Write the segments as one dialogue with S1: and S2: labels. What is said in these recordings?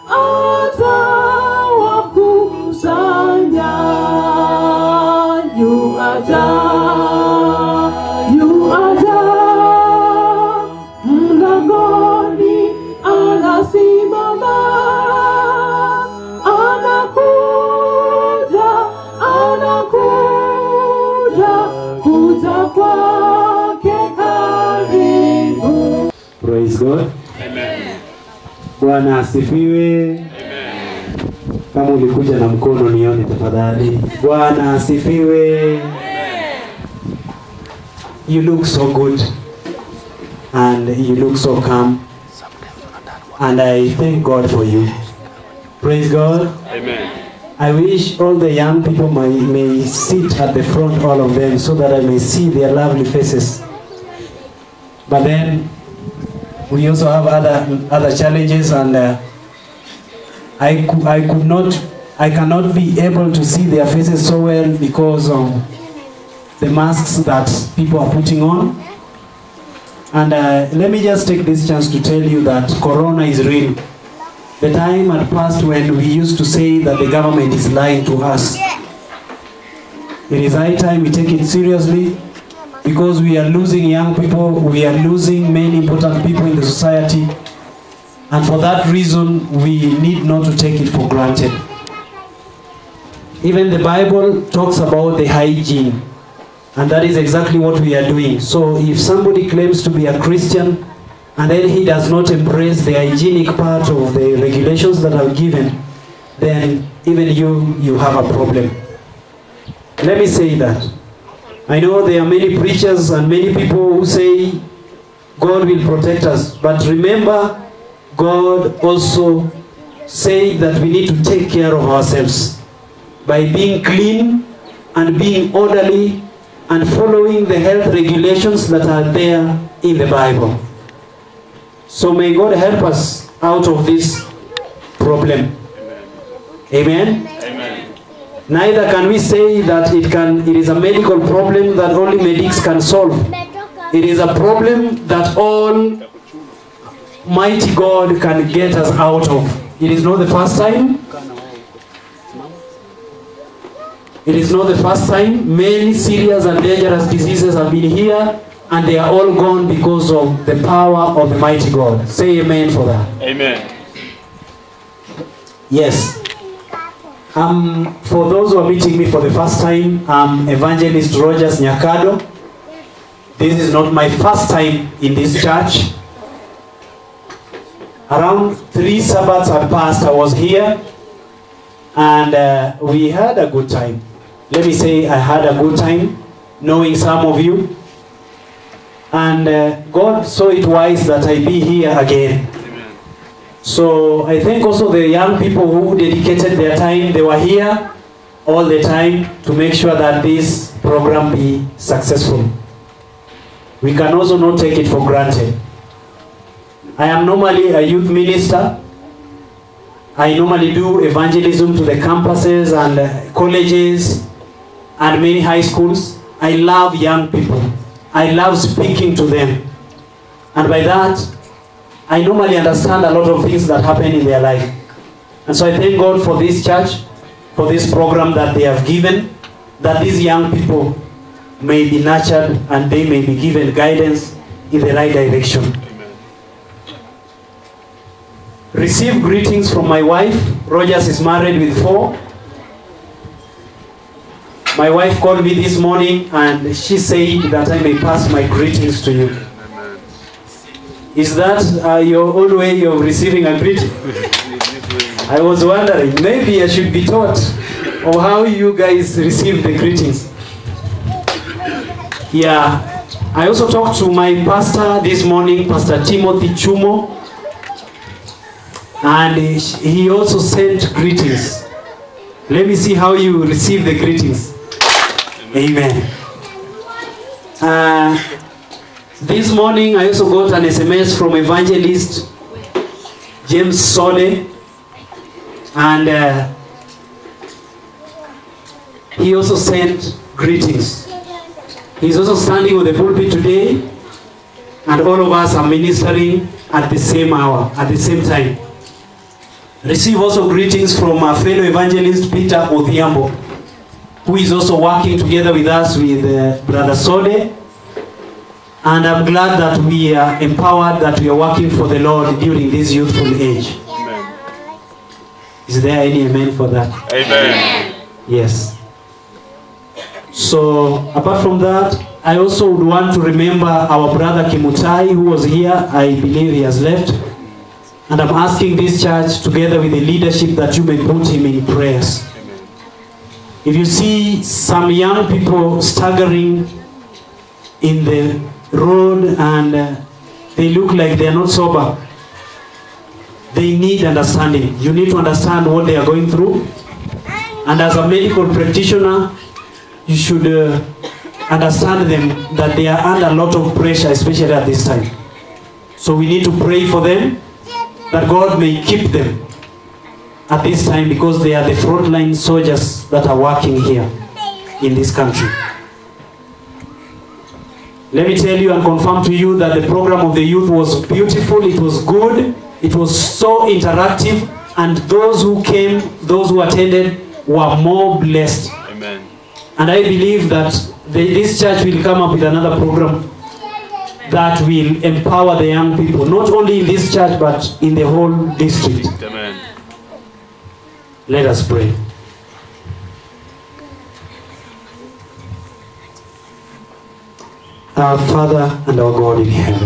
S1: atawakusanya. Yu aja, yu aja, mlangoni anasimama, anakuja, anakuja, kuja kwake karibu.
S2: Praise God. Bwana asifiwe. Kama ulikuja na mkono nione tafadhali. Bwana asifiwe. You look so good and you look so calm and I thank God for you. Praise God.
S3: Amen.
S2: I wish all the young people may, may sit at the front, all of them, so that I may see their lovely faces. But then we also have other other challenges, and uh, I could I could not I cannot be able to see their faces so well because of the masks that people are putting on. And uh, let me just take this chance to tell you that Corona is real. The time had passed when we used to say that the government is lying to us. It is high time we take it seriously because we are losing young people, we are losing many important people in the society, and for that reason, we need not to take it for granted. Even the Bible talks about the hygiene, and that is exactly what we are doing. So if somebody claims to be a Christian, and then he does not embrace the hygienic part of the regulations that are given, then even you, you have a problem. Let me say that. I know there are many preachers and many people who say God will protect us, but remember, God also said that we need to take care of ourselves by being clean and being orderly and following the health regulations that are there in the Bible. So may God help us out of this problem. Amen.
S3: Amen.
S2: Neither can we say that it can it is a medical problem that only medics can solve. It is a problem that all mighty God can get us out of. It is not the first time. It is not the first time. Many serious and dangerous diseases have been here and they are all gone because of the power of the mighty God. Say amen for that.
S3: Amen.
S2: Yes. Um, for those who are meeting me for the first time, I'm Evangelist Rogers Nyakado. This is not my first time in this church. Around three Sabbaths had passed, I was here, and uh, we had a good time. Let me say, I had a good time knowing some of you, and uh, God saw it wise that I be here again.
S3: Amen.
S2: So I think also the young people who dedicated their time, they were here all the time to make sure that this program be successful. We can also not take it for granted. I am normally a youth minister. I normally do evangelism to the campuses and uh, colleges and many high schools. I love young people. I love speaking to them. And by that, I normally understand a lot of things that happen in their life. And so I thank God for this church, for this program that they have given, that these young people may be nurtured and they may be given guidance in the right direction.
S3: Amen.
S2: Receive greetings from my wife. Rogers is married with four. My wife called me this morning and she said that I may pass my greetings to you.
S3: Amen.
S2: Is that uh, your own way of receiving a greeting? I was wondering, maybe I should be taught of how you guys receive the greetings. Yeah. I also talked to my pastor this morning, Pastor Timothy Chumo, and he- he also sent greetings. Let me see how you receive the greetings. Amen. Uh, this morning, I also got an SMS from evangelist James Sole, and uh, he also sent greetings. He's also standing on the pulpit today, and all of us are ministering at the same hour, at the same time. Receive also greetings from our fellow evangelist Peter Odhiambo, who is also working together with us with uh, Brother Sode. And I'm glad that we are empowered, that we are working for the Lord during this youthful age.
S3: Amen.
S2: Is there any amen for that?
S3: Amen.
S2: Yes. So, apart from that, I also would want to remember our brother Kimutai who was here. I believe he has left. And I'm asking this church, together with the leadership, that you may put him in prayers.
S3: Amen.
S2: If you see some young people staggering in the road and uh, they look like they are not sober, they need understanding. You need to understand what they are going through. And as a medical practitioner, you should uh, understand them that they are under a lot of pressure, especially at this time. So we need to pray for them that God may keep them at this time because they are the frontline soldiers that are working here in this country. Let me tell you and confirm to you that the program of the youth was beautiful, it was good, it was so interactive, and those who came, those who attended, were more blessed.
S3: Amen.
S2: And I believe that the, this church will come up with another program that will empower the young people, not only in this church but in the whole district.
S3: Amen.
S2: Let us pray. Our Father and our God in heaven,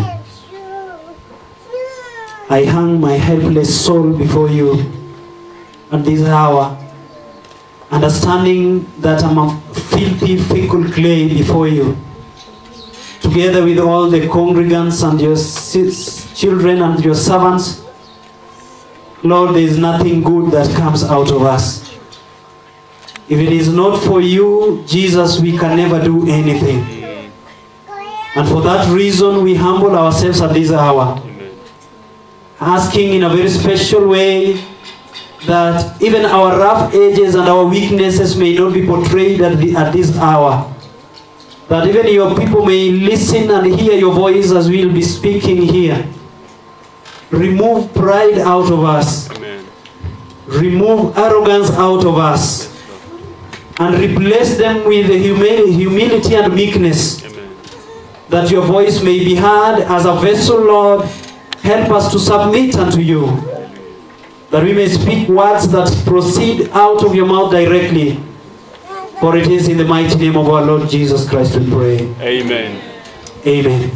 S2: I hang my helpless soul before you at this hour, understanding that I'm a filthy, fickle clay before you, together with all the congregants and your sis- children and your servants. Lord, there is nothing good that comes out of us. If it is not for you, Jesus, we can never do anything. And for that reason, we humble ourselves at this hour,
S3: Amen.
S2: asking in a very special way that even our rough edges and our weaknesses may not be portrayed at, the, at this hour. That even your people may listen and hear your voice as we'll be speaking here. Remove pride out of us.
S3: Amen.
S2: remove arrogance out of us and replace them with the humi- humility and meekness
S3: Amen.
S2: that your voice may be heard as a vessel lord help us to submit unto you that we may speak words that proceed out of your mouth directly for it is in the mighty name of our lord jesus christ we pray
S3: Amen.
S2: Amen.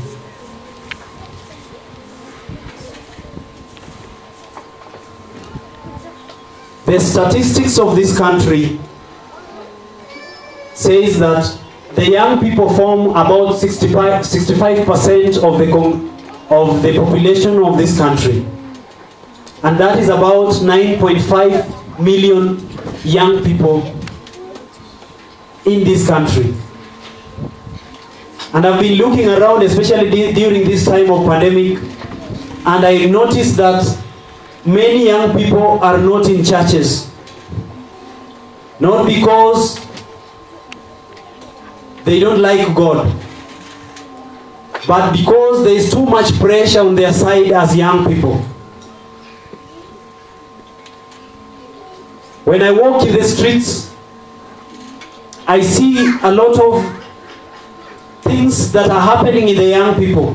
S2: The statistics of this country says that the young people form about 65 percent of the com- of the population of this country, and that is about 9.5 million young people in this country. And I've been looking around, especially di- during this time of pandemic, and I noticed that many young people are not in churches. Not because they don't like God, but because there is too much pressure on their side as young people. When I walk in the streets, I see a lot of things that are happening in the young people.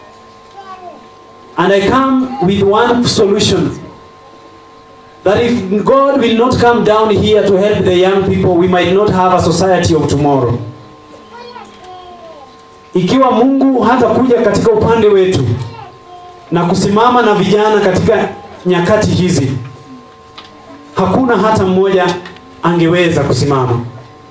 S2: And I come with one solution that if God will not come down here to help the young people, we might not have a society of tomorrow. Ikiwa Mungu hatakuja katika upande wetu na kusimama na vijana katika nyakati hizi, hakuna hata mmoja angeweza kusimama.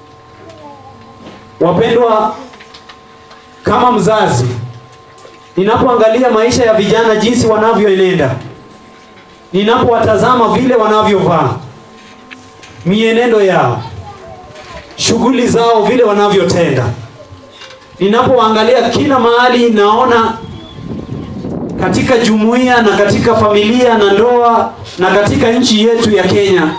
S2: Wapendwa, kama mzazi ninapoangalia maisha ya vijana jinsi wanavyoenenda, ninapowatazama vile wanavyovaa, mienendo yao, shughuli zao, vile wanavyotenda, ninapoangalia kila mahali, naona katika jumuiya na katika familia na ndoa na katika nchi yetu ya Kenya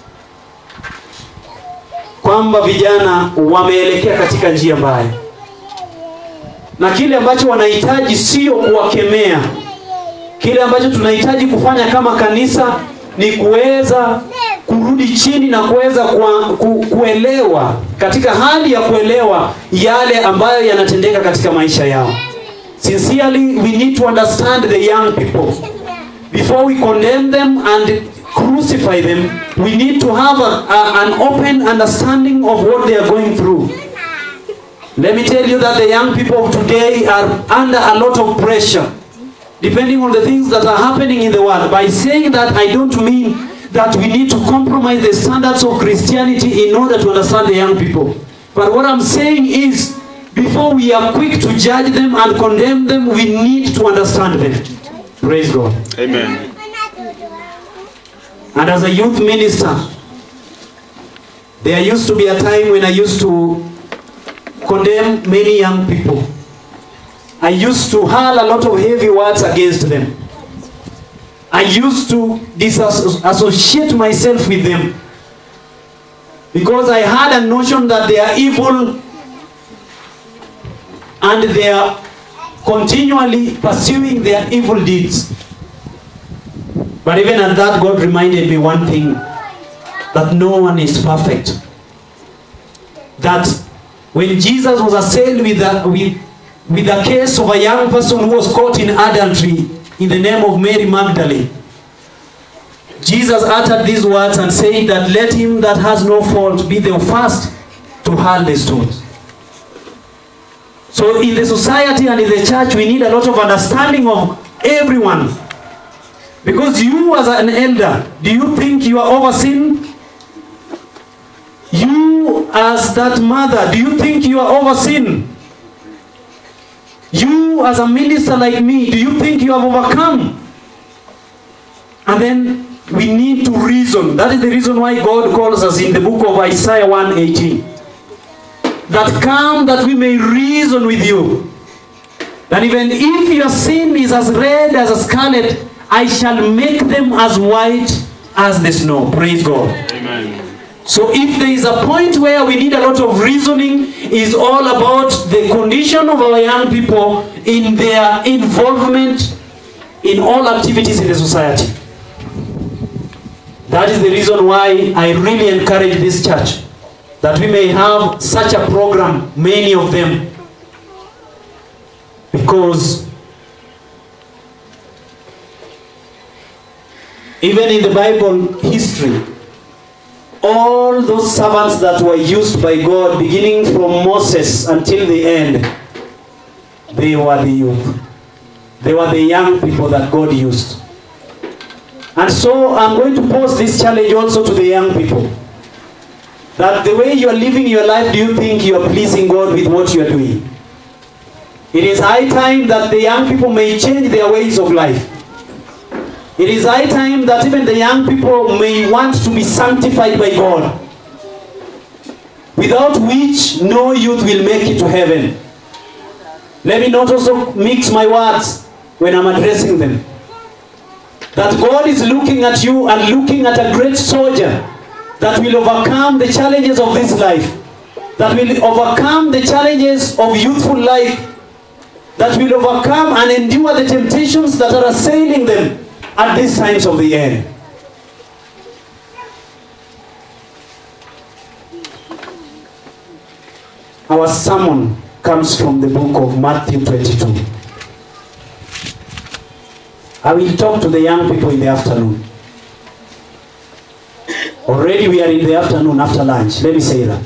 S2: kwamba vijana wameelekea katika njia mbaya na kile ambacho wanahitaji sio kuwakemea. Kile ambacho tunahitaji kufanya kama kanisa ni kuweza kurudi chini na kuweza kua- ku, kuelewa katika hali ya kuelewa yale ambayo yanatendeka katika maisha yao. Sincerely, we need to understand the young people. Before we condemn them and crucify them, we need to have a, a, an open understanding of what they are going through. Let me tell you that the young people of today are under a lot of pressure, depending on the things that are happening in the world. By saying that, I don't mean that we need to compromise the standards of Christianity in order to understand the young people. But what I'm saying is, before we are quick to judge them and condemn them, we need to understand them. Praise God.
S3: Amen.
S2: And as a youth minister, there used to be a time when I used to condemn many young people. I used to hurl a lot of heavy words against them. I used to disassociate myself with them because I had a notion that they are evil and they are continually pursuing their evil deeds. But even at that, God reminded me one thing that no one is perfect. That when Jesus was assailed with a, with, with a case of a young person who was caught in adultery in the name of Mary Magdalene, Jesus uttered these words and said that let him that has no fault be the first to hurl the stones. So in the society and in the church, we need a lot of understanding of everyone. Because you as an elder, do you think you are over sin? You as that mother, do you think you are over sin? You as a minister like me, do you think you have overcome? And then we need to reason. That is the reason why God calls us in the book of Isaiah 118. That come that we may reason with you. That even if your sin is as red as a scarlet, I shall make them as white as the snow. Praise God.
S3: Amen.
S2: So if there is a point where we need a lot of reasoning, is all about the condition of our young people in their involvement in all activities in the society. That is the reason why I really encourage this church that we may have such a program, many of them, because even in the Bible history, all those servants that were used by God, beginning from Moses until the end, they were the youth. They were the young people that God used. And so I'm going to pose this challenge also to the young people. That the way you are living your life, do you think you are pleasing God with what you are doing? It is high time that the young people may change their ways of life. It is high time that even the young people may want to be sanctified by God, without which no youth will make it to heaven. Let me not also mix my words when I'm addressing them. That God is looking at you and looking at a great soldier that will overcome the challenges of this life, that will overcome the challenges of youthful life, that will overcome and endure the temptations that are assailing them at these times of the end. Our sermon comes from the book of Matthew 22. I will talk to the young people in the afternoon. Already we are in the afternoon after lunch. Let me say that.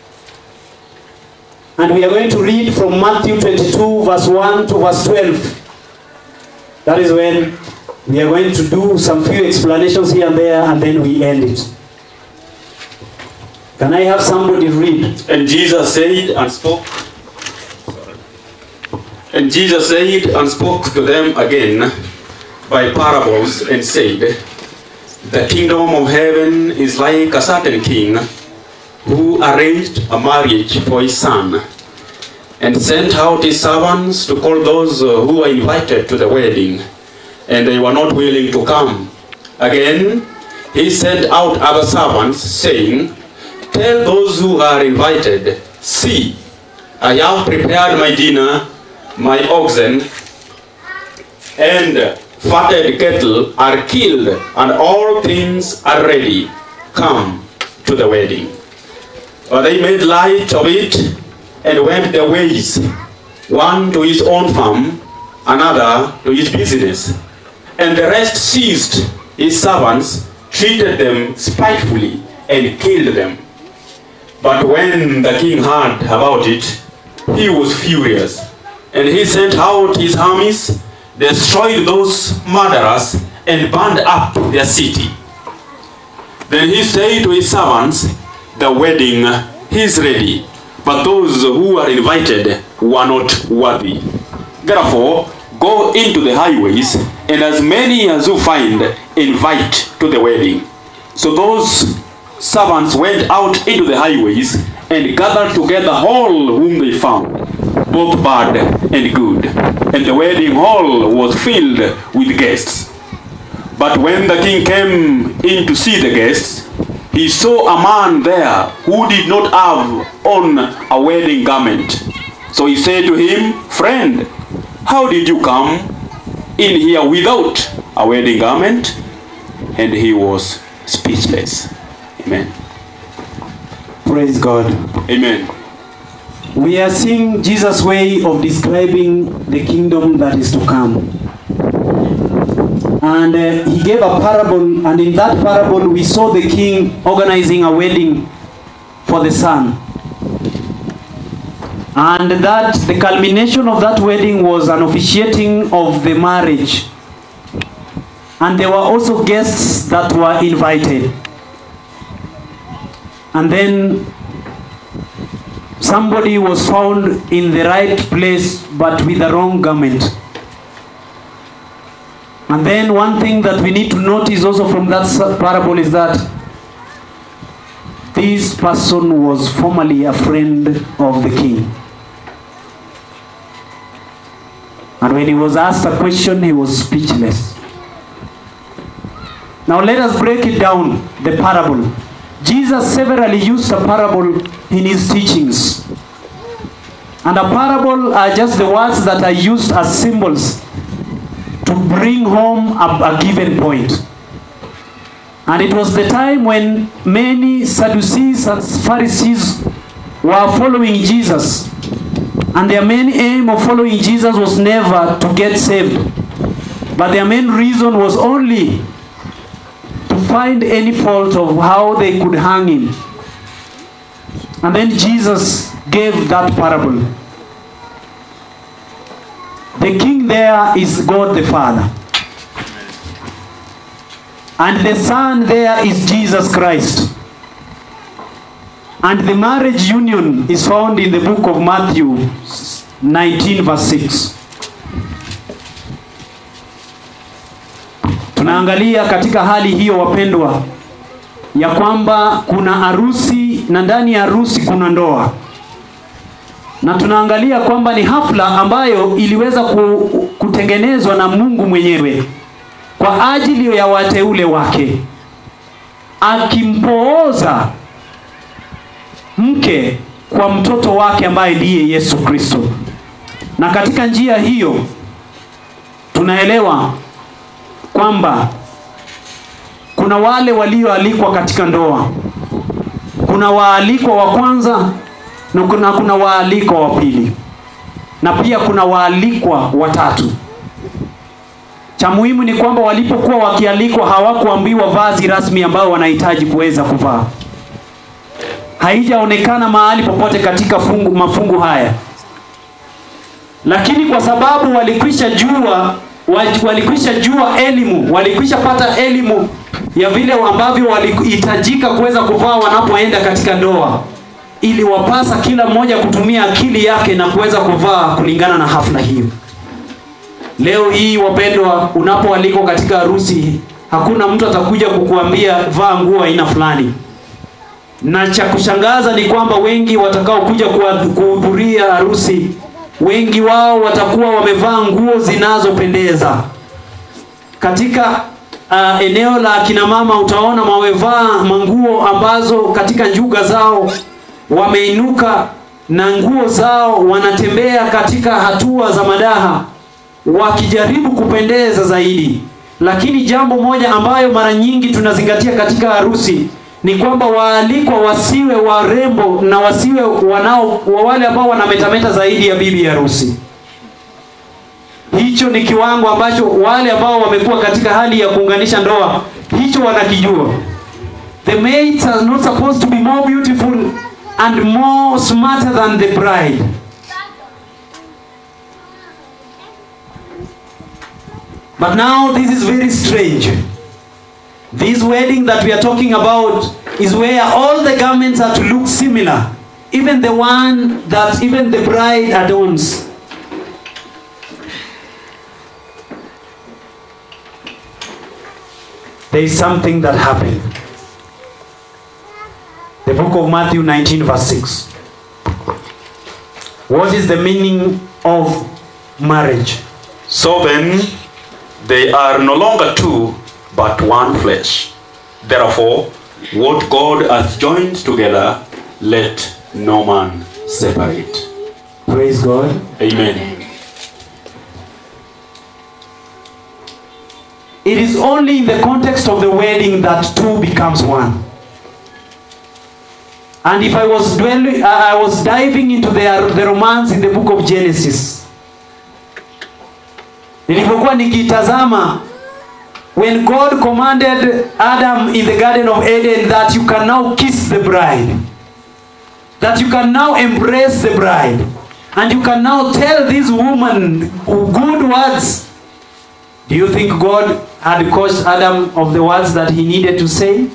S2: And we are going to read from Matthew 22, verse 1 to verse 12. That is when we are going to do some few explanations here and there, and then we end it. Can I have somebody read?
S3: And Jesus said and spoke. And Jesus said and spoke to them again by parables and said, The kingdom of heaven is like a certain king who arranged a marriage for his son and sent out his servants to call those uh, who were invited to the wedding, and they were not willing to come. Again, he sent out other servants, saying, Tell those who are invited, See, I have prepared my dinner, my oxen, and fatted cattle are killed, and all things are ready. Come to the wedding. But they made light of it and went their ways, one to his own farm, another to his business. And the rest seized his servants, treated them spitefully, and killed them. But when the king heard about it, he was furious, and he sent out his armies, destroyed those murderers, and burned up their city. Then he said to his servants, The wedding is ready, but those who are invited were not worthy. Therefore, go into the highways, and as many as you find, invite to the wedding. So those servants went out into the highways and gathered together all whom they found, both bad and good. And the wedding hall was filled with guests. But when the king came in to see the guests, he saw a man there who did not have on a wedding garment. So he said to him, Friend, how did you come in here without a wedding garment? And he was speechless. Amen.
S2: Praise God.
S3: Amen.
S2: We are seeing Jesus' way of describing the kingdom that is to come. And uh, he gave a parable, and in that parable, we saw the king organizing a wedding for the son. And that the culmination of that wedding was an officiating of the marriage. And there were also guests that were invited. And then somebody was found in the right place but with the wrong garment. And then one thing that we need to notice also from that s- parable is that this person was formerly a friend of the king. And when he was asked a question, he was speechless. Now let us break it down, the parable. Jesus severally used a parable in his teachings. And a parable are just the words that are used as symbols to bring home a, a given point. And it was the time when many Sadducees and Pharisees were following Jesus. And their main aim of following Jesus was never to get saved. But their main reason was only to find any fault of how they could hang him. And then Jesus gave that parable. The king there is God the Father. And the son there is Jesus Christ. And the marriage union is found in the book of Matthew 19 verse 6. Tunaangalia katika hali hiyo wapendwa, ya kwamba kuna harusi na ndani ya harusi kuna ndoa, na tunaangalia kwamba ni hafla ambayo iliweza ku, kutengenezwa na Mungu mwenyewe kwa ajili ya wateule wake, akimpooza mke kwa mtoto wake ambaye ndiye Yesu Kristo. Na katika njia hiyo tunaelewa kwamba kuna wale walioalikwa katika ndoa, kuna waalikwa wa kwanza na kuna, kuna waalikwa wa pili na pia kuna waalikwa watatu. Cha muhimu ni kwamba walipokuwa wakialikwa hawakuambiwa vazi rasmi ambayo wanahitaji kuweza kuvaa. Haijaonekana mahali popote katika fungu, mafungu haya, lakini kwa sababu walikwisha jua wa- walikwisha jua elimu, walikwisha pata elimu ya vile ambavyo walihitajika kuweza kuvaa wanapoenda katika ndoa, ili wapasa kila mmoja kutumia akili yake na kuweza kuvaa kulingana na hafla hiyo. Leo hii wapendwa, unapoalikwa katika harusi, hakuna mtu atakuja kukuambia vaa nguo aina fulani. Na cha kushangaza ni kwamba wengi watakaokuja kuwa- kuhudhuria harusi, wengi wao watakuwa wamevaa nguo zinazopendeza. Katika uh, eneo la akina mama utaona wamevaa manguo ambazo katika njuga zao wameinuka na nguo zao wanatembea katika hatua za madaha wakijaribu kupendeza zaidi lakini jambo moja ambayo mara nyingi tunazingatia katika harusi ni kwamba waalikwa wasiwe warembo na wasiwe wanao wa wale ambao wanametameta zaidi ya bibi harusi hicho ni kiwango ambacho wale ambao wamekuwa katika hali ya kuunganisha ndoa hicho wanakijua the maids are not supposed to be more beautiful and more smarter than the bride but now this is very strange this wedding that we are talking about is where all the garments are to look similar even the one that even the bride adorns there is something that happened. The book of Matthew 19, verse 6. What is the meaning of marriage?
S3: So then, they are no longer two, but one flesh. Therefore, what God hath joined together, let no man separate.
S2: Praise God.
S3: Amen.
S2: It is only in the context of the wedding that two becomes one. And if I was dwelling, I I was diving into the, the romance in the book of Genesis. Nilipokuwa nikitazama when God commanded Adam in the Garden of Eden that you can now kiss the bride, that you can now embrace the bride, and you can now tell this woman good words do you think God had coached Adam of the words that he needed to say?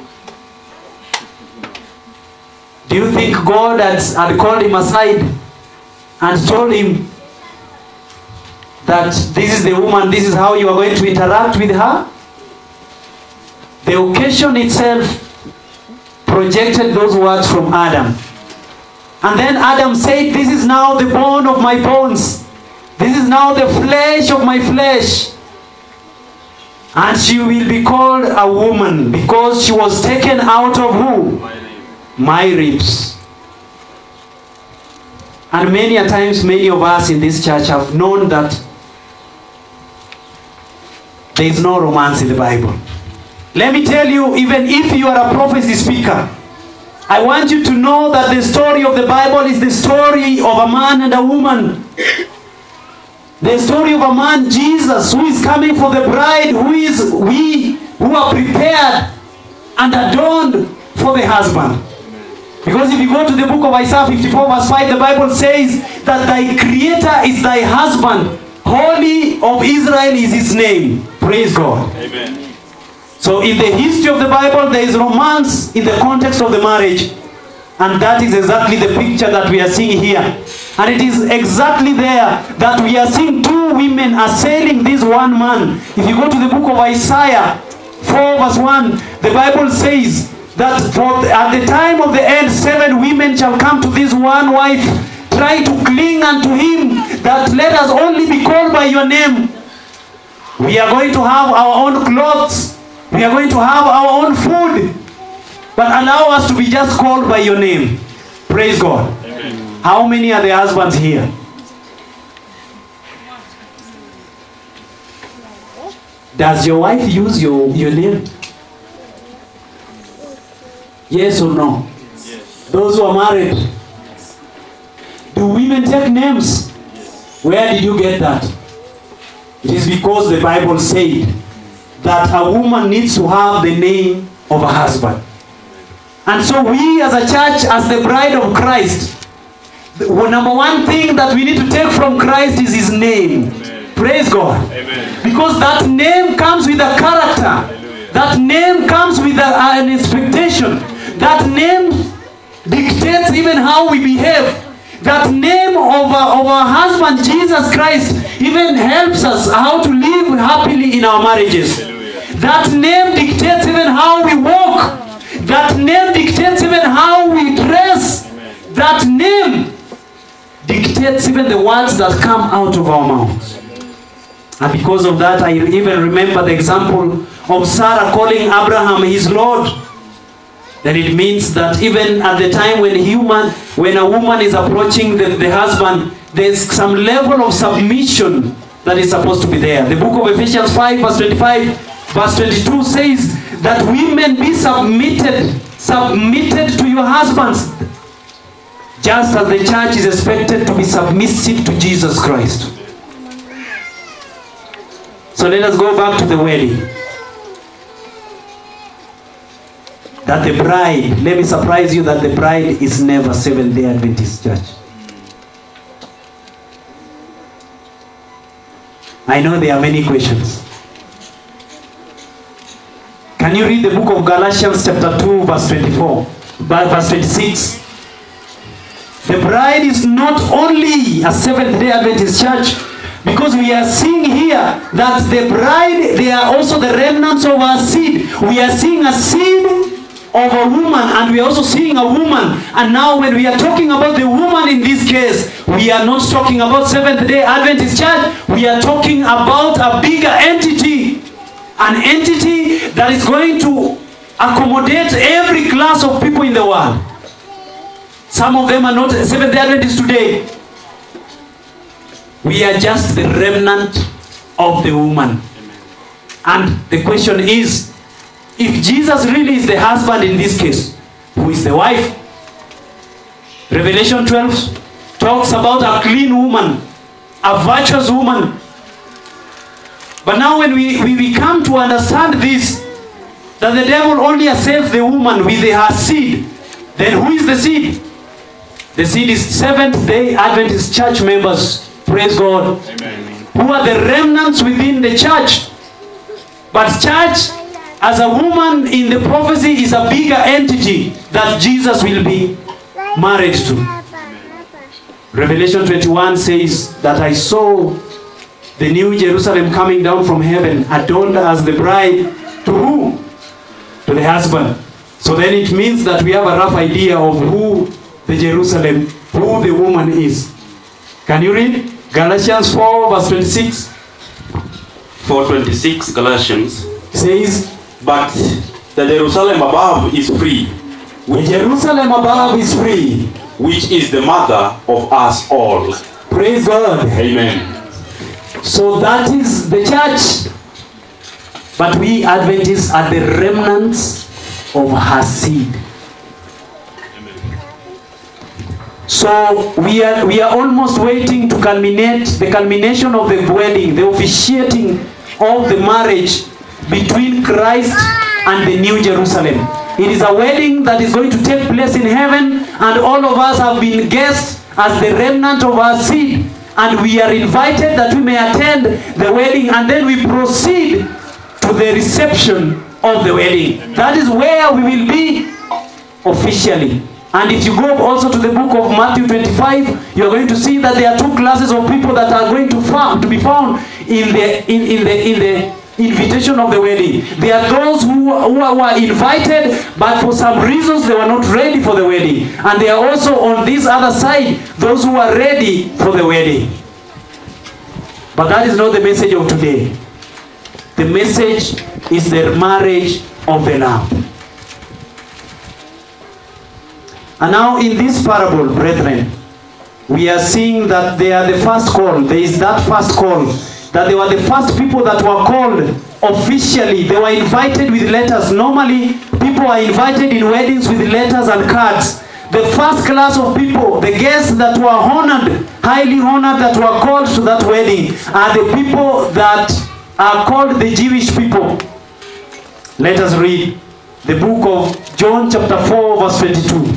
S2: Do you think God had, had called him aside and told him that this is the woman, this is how you are going to interact with her? The occasion itself projected those words from Adam. And then Adam said, This is now the bone of my bones. This is now the flesh of my flesh. And she will be called a woman because she was taken out of who? My ribs. And many a times, many of us in this church have known that there is no romance in the Bible. Let me tell you, even if you are a prophecy speaker, I want you to know that the story of the Bible is the story of a man and a woman. The story of a man, Jesus, who is coming for the bride, who is we who are prepared and adorned for the husband. Because if you go to the book of Isaiah 54, verse 5, the Bible says that thy creator is thy husband. Holy of Israel is his name. Praise God.
S3: Amen.
S2: So in the history of the Bible, there is romance in the context of the marriage. And that is exactly the picture that we are seeing here. And it is exactly there that we are seeing two women assailing this one man. If you go to the book of Isaiah 4 verse 1, the Bible says that for at the time of the end, seven women shall come to this one wife, try to cling unto him, that let us only be called by your name. We are going to have our own clothes. We are going to have our own food. But allow us to be just called by your name. Praise God. How many are the husbands here? Does your wife use your, your name? Yes or no? Those who are married. Do women take names? Where did you get that? It is because the Bible said that a woman needs to have the name of a husband. And so we as a church, as the bride of Christ, the number one thing that we need to take from Christ is his name. Praise God.
S3: Amen.
S2: Because that name comes with a character. That name comes with a, an expectation. That name dictates even how we behave. That name of our, of our husband, Jesus Christ, even helps us how to live happily in our marriages. That name dictates even how we walk. That name dictates even how we dress. That name dictates even the words that come out of our mouths. And because of that, I even remember the example of Sarah calling Abraham his Lord. Then it means that even at the time when human, when a woman is approaching the, the husband, there's some level of submission that is supposed to be there. The book of Ephesians 5, verse 25, verse 22 says that women be submitted, submitted to your husbands, just as the church is expected to be submissive to Jesus Christ. So let us go back to the wedding. That the bride, let me surprise you that the bride is never Seventh day Adventist church. I know there are many questions. Can you read the book of Galatians chapter 2 verse 24, but verse 26? The bride is not only a Seventh day Adventist church because we are seeing here that the bride, they are also the remnants of our seed. We are seeing a seed of a woman and we are also seeing a woman. And now when we are talking about the woman in this case, we are not talking about Seventh day Adventist church. We are talking about a bigger entity. An entity that is going to accommodate every class of people in the world. Some of them are not Seventh day Adventists today. We are just the remnant of the woman. And the question is if Jesus really is the husband in this case, who is the wife? Revelation 12 talks about a clean woman, a virtuous woman. But now, when we, we, we come to understand this, that the devil only assails the woman with her seed, then who is the seed? The seed is Seventh day Adventist church members. Praise God. Who are the remnants within the church. But church, as a woman in the prophecy, is a bigger entity that Jesus will be married to. Revelation 21 says that I saw the new Jerusalem coming down from heaven, adorned as the bride to who? To the husband. So then it means that we have a rough idea of who the Jerusalem, who the woman is. Can you read? Galatians 4 verse 26
S3: 426 Galatians.
S2: says,
S3: But the Jerusalem above is free,
S2: The Jerusalem above is free.
S3: which is the mother of us all.
S2: Praise God.
S3: Amen.
S2: So that is the church. But we Adventists are the remnants of her seed. So we are we are almost waiting to culminate the culmination of the wedding, the officiating of the marriage between Christ and the New Jerusalem. It is a wedding that is going to take place in heaven, and all of us have been guests as the remnant of our seed, and we are invited that we may attend the wedding, and then we proceed to the reception of the wedding. That is where we will be officially. And if you go also to the book of Matthew 25, you are going to see that there are two classes of people that are going to found to be found in the in, in the in the invitation of the wedding. There are those who, who were invited, but for some reasons they were not ready for the wedding. And there are also on this other side those who are ready for the wedding. But that is not the message of today. The message is the marriage of the Lamb. And now in this parable, brethren, we are seeing that they are the first call. There is that first call. That they were the first people that were called officially. They were invited with letters. Normally, people are invited in weddings with letters and cards. The first class of people, the guests that were honored, highly honored, that were called to that wedding, are the people that are called the Jewish people. Let us read the book of John, chapter 4, verse 22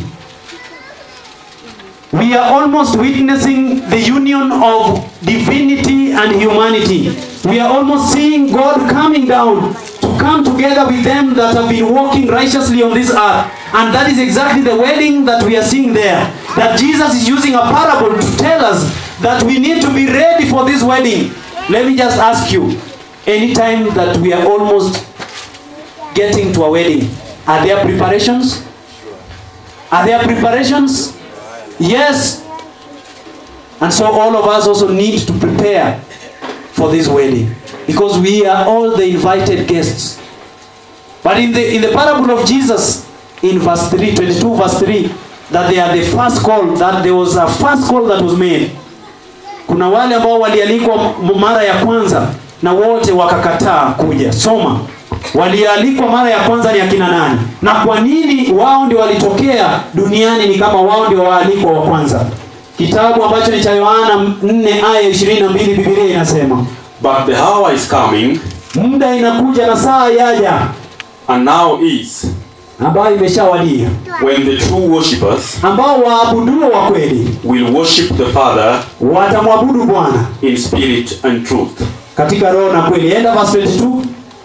S2: we are almost witnessing the union of divinity and humanity. We are almost seeing God coming down to come together with them that have been walking righteously on this earth. And that is exactly the wedding that we are seeing there. That Jesus is using a parable to tell us that we need to be ready for this wedding. Let me just ask you, anytime that we are almost getting to a wedding, are there preparations? Are there preparations? Yes. And so all of us also need to prepare for this wedding because we are all the invited guests. But in the in the parable of Jesus in verse 3, 22 verse 3, that they are the first call, that there was a first call that was made. kuna wale ambao walialikwa m- mara ya kwanza na wote wakakataa kuja soma walialikwa mara ya kwanza ni akina nani na kwa nini wao ndio walitokea duniani ni kama wao ndio waalikwa wa kwanza kitabu ambacho ni cha yohana 4 aya 22 biblia inasema
S3: But the hour is coming,
S2: muda inakuja na saa yaja
S3: and now is,
S2: ambayo imeshawadia
S3: when the true worshippers
S2: ambao waabuduo wa kweli
S3: will worship the Father
S2: watamwabudu bwana
S3: in spirit and truth.
S2: katika roho na kweli enda verse 22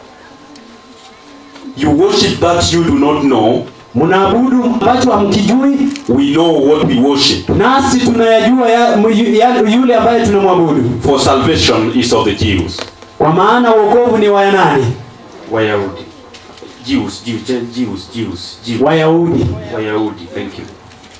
S3: You worship that you do not know.
S2: mnaabudu ambacho hamkijui
S3: We know what we worship,
S2: nasi tunayajua ya, yu- ya, yule ambaye tunamwabudu
S3: for salvation is of the Jews.
S2: kwa maana uokovu ni wa nani
S3: Wayahudi. Jews, Jews, Jews, Jews, Jews.
S2: wayahudi
S3: Wayahudi, thank you.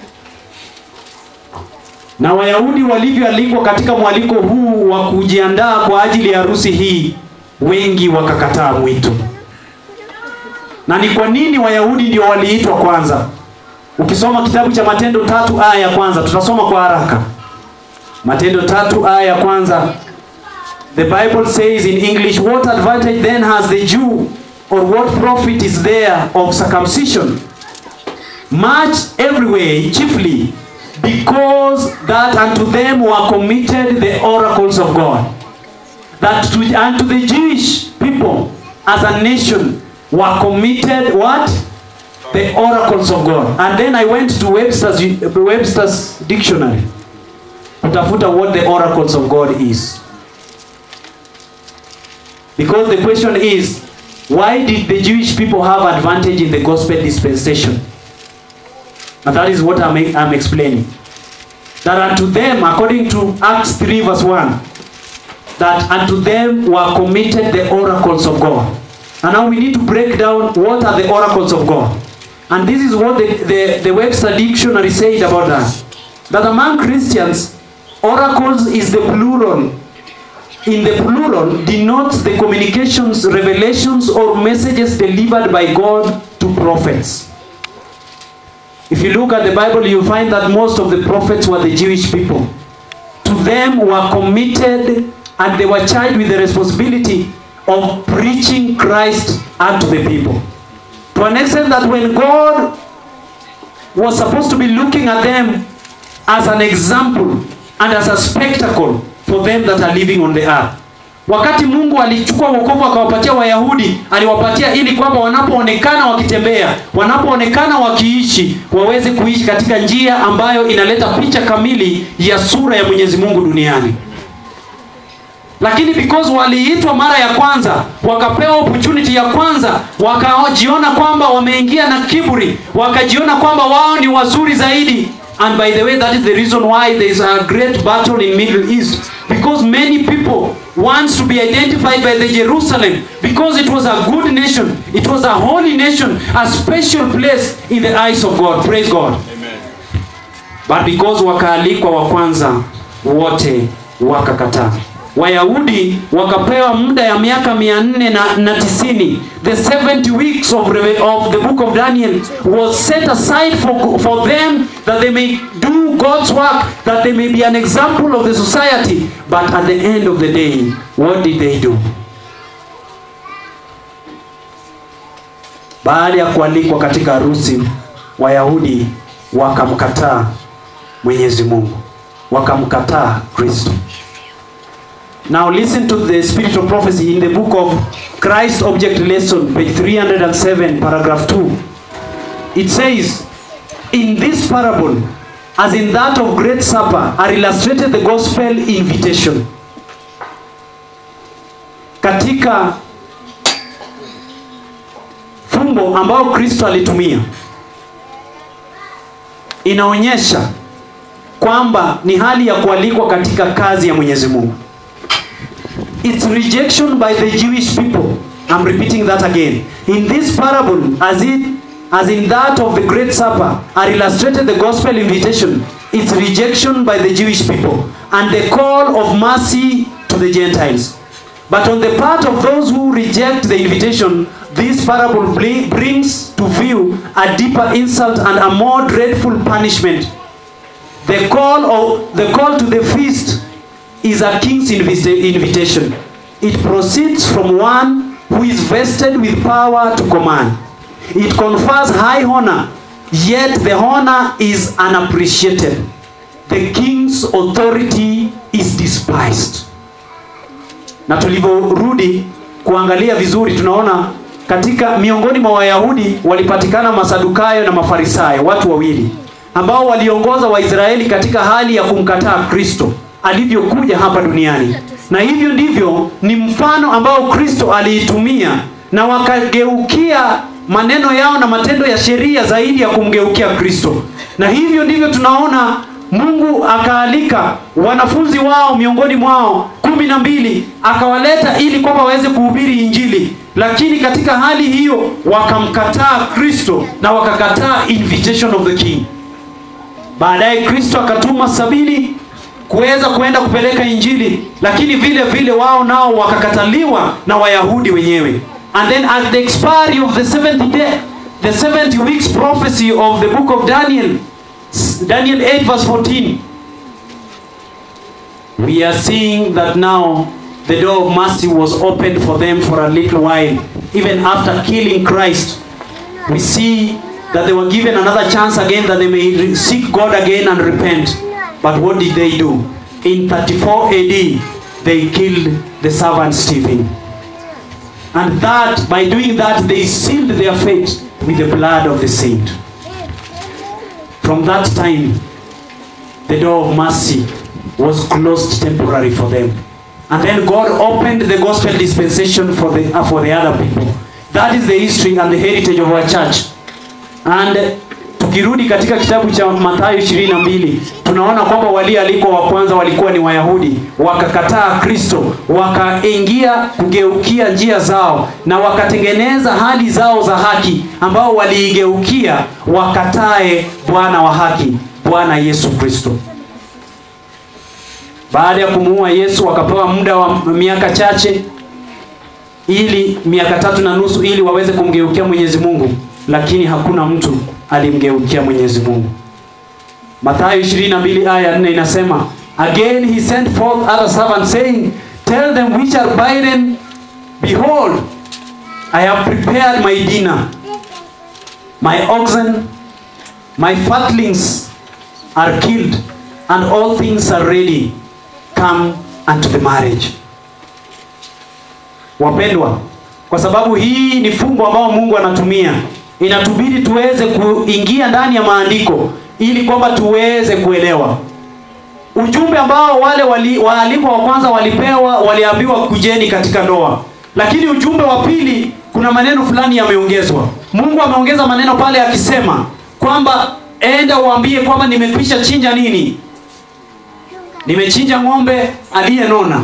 S2: na wayahudi walivyoalikwa katika mwaliko huu wa kujiandaa kwa ajili ya harusi hii wengi wakakataa mwito na ni kwa nini wayahudi ndio waliitwa kwanza ukisoma kitabu cha matendo tatu aya ya kwanza tutasoma kwa haraka matendo tatu aya ya kwanza the bible says in english what advantage then has the jew or what profit is there of circumcision much every way, chiefly because that unto them were committed the oracles of God. That to, unto the Jewish people as a nation were committed what? The oracles of God. And then I went to Webster's, Webster's dictionary kutafuta what the oracles of God is. Because the question is, why did the Jewish people have advantage in the gospel dispensation? And that is what I'm, I'm explaining. That unto them, according to Acts 3 verse 1, that unto them were committed the oracles of God. And now we need to break down what are the oracles of God. And this is what the, the, the Webster Dictionary said about that. That among Christians, oracles is the plural. In the plural denotes the communications, revelations, or messages delivered by God to prophets. If you look at the Bible, you find that most of the prophets were the Jewish people. To them were committed and they were charged with the responsibility of preaching Christ unto the people. To an extent that when God was supposed to be looking at them as an example and as a spectacle for them that are living on the earth. Wakati Mungu alichukua wokovu akawapatia Wayahudi, aliwapatia ili kwamba wanapoonekana wakitembea, wanapoonekana wakiishi, waweze kuishi katika njia ambayo inaleta picha kamili ya sura ya Mwenyezi Mungu duniani. Lakini because waliitwa mara ya kwanza, wakapewa opportunity ya kwanza, wakajiona kwamba wameingia na kiburi, wakajiona kwamba wao ni wazuri zaidi. And by the way, that is the reason why there is a great battle in Middle East. Because many people wants to be identified by the Jerusalem because it was a good nation, it was a holy nation, a special place in the eyes of God. Praise God. But because wakaalikwa wa kwanza wote wakakataa. Wayahudi wakapewa muda ya miaka mia nne na, na tisini. The 70 weeks of, reve- of the book of Daniel was set aside for, for them that they may do God's work, that they may be an example of the society. But at the end of the day, what did they do? Baada ya kualikwa katika harusi, Wayahudi wakamkataa Mwenyezi Mungu, wakamkataa Kristo. Now listen to the spiritual prophecy in the book of Christ Object Lesson, page 307, paragraph 2. It says, In this parable, as in that of Great Supper, are illustrated the gospel invitation. Katika fumbo ambao Kristo alitumia inaonyesha kwamba ni hali ya kualikwa katika kazi ya Mwenyezi Mungu. Its rejection by the Jewish people. I'm repeating that again. In this parable, as it as in that of the Great Supper, are illustrated the gospel invitation, its rejection by the Jewish people, and the call of mercy to the Gentiles. But on the part of those who reject the invitation, this parable bring- brings to view a deeper insult and a more dreadful punishment. The call of the call to the feast is a king's invita- invitation. It proceeds from one who is vested with power to command. It confers high honor, yet the honor is unappreciated. The king's authority is despised. Na tulivyorudi kuangalia vizuri, tunaona katika miongoni mwa Wayahudi walipatikana Masadukayo na Mafarisayo, watu wawili ambao waliongoza Waisraeli katika hali ya kumkataa Kristo alivyokuja hapa duniani, na hivyo ndivyo ni mfano ambao Kristo aliitumia, na wakageukia maneno yao na matendo ya sheria zaidi ya kumgeukia Kristo, na hivyo ndivyo tunaona Mungu akaalika wanafunzi wao miongoni mwao kumi na mbili akawaleta ili kwamba waweze kuhubiri Injili, lakini katika hali hiyo wakamkataa Kristo na wakakataa invitation of the king. Baadaye Kristo akatuma sabini kuweza kuenda kupeleka Injili, lakini vile vile wao nao wakakataliwa na Wayahudi wenyewe. And then at the expiry of the 70 day, the 70 weeks prophecy of the book of Daniel, Daniel 8 verse 14, we are seeing that now the door of mercy was opened for them for a little while. Even after killing Christ, we see that they were given another chance again that they may re- seek God again and repent. But what did they do? In 34 AD, they killed the servant Stephen. And that, by doing that, they sealed their fate with the blood of the saint. From that time, the door of mercy was closed temporarily for them. And then God opened the gospel dispensation for the, uh, for the other people. That is the history and the heritage of our church. And tukirudi katika kitabu cha Mathayo 22 tunaona kwamba walioalikwa wa kwanza walikuwa ni Wayahudi, wakakataa Kristo, wakaingia kugeukia njia zao na wakatengeneza hali zao za haki, ambao waliigeukia wakatae Bwana wa haki, Bwana Yesu Kristo. Baada ya kumuua Yesu wakapewa muda wa miaka chache ili miaka tatu na nusu ili waweze kumgeukia Mwenyezi Mungu, lakini hakuna mtu alimgeukia Mwenyezi Mungu. Mathayo 22 aya 4 inasema, again he sent forth other servants saying, tell them which are bidden, behold, I have prepared my dinner. My oxen, my fatlings are killed, and all things are ready. Come unto the marriage. Wapendwa, kwa sababu hii ni fumbo ambao Mungu anatumia, inatubidi tuweze kuingia ndani ya maandiko ili kwamba tuweze kuelewa ujumbe ambao wale wali, waalikwa wa kwanza walipewa, waliambiwa kujeni katika ndoa, lakini ujumbe wa pili kuna maneno fulani yameongezwa. Mungu ameongeza maneno pale akisema kwamba enda uambie kwamba nimekwisha chinja nini, nimechinja ng'ombe aliyenona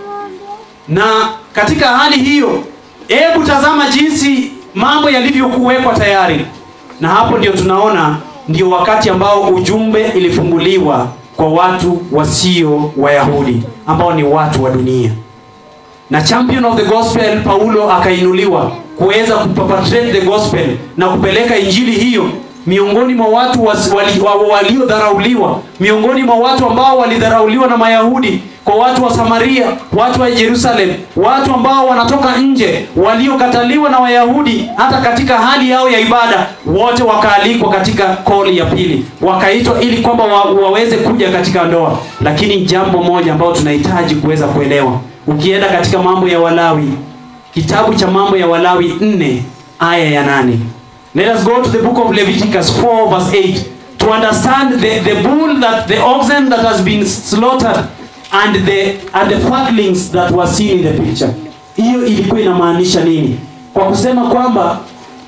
S2: na katika hali hiyo, hebu tazama jinsi mambo yalivyokuwekwa tayari, na hapo ndio tunaona ndio wakati ambao ujumbe ilifunguliwa kwa watu wasio Wayahudi ambao ni watu wa dunia, na champion of the gospel Paulo akainuliwa kuweza kuperpetrate the gospel na kupeleka injili hiyo miongoni mwa watu was- wali- wa- waliodharauliwa, miongoni mwa watu ambao walidharauliwa na Mayahudi, kwa watu wa Samaria, watu wa Jerusalem, watu ambao wanatoka nje, waliokataliwa na Wayahudi hata katika hali yao ya ibada, wote wakaalikwa katika koli ya pili, wakaitwa ili kwamba wa, waweze kuja katika ndoa. Lakini jambo moja ambalo tunahitaji kuweza kuelewa, ukienda katika mambo ya Walawi, kitabu cha mambo ya Walawi 4 aya ya nane Let us go to the book of Leviticus 4 verse 8 to understand the, the bull that the oxen that has been slaughtered and the and the fatlings that were seen in the picture. Hiyo ilikuwa inamaanisha nini? Kwa kusema kwamba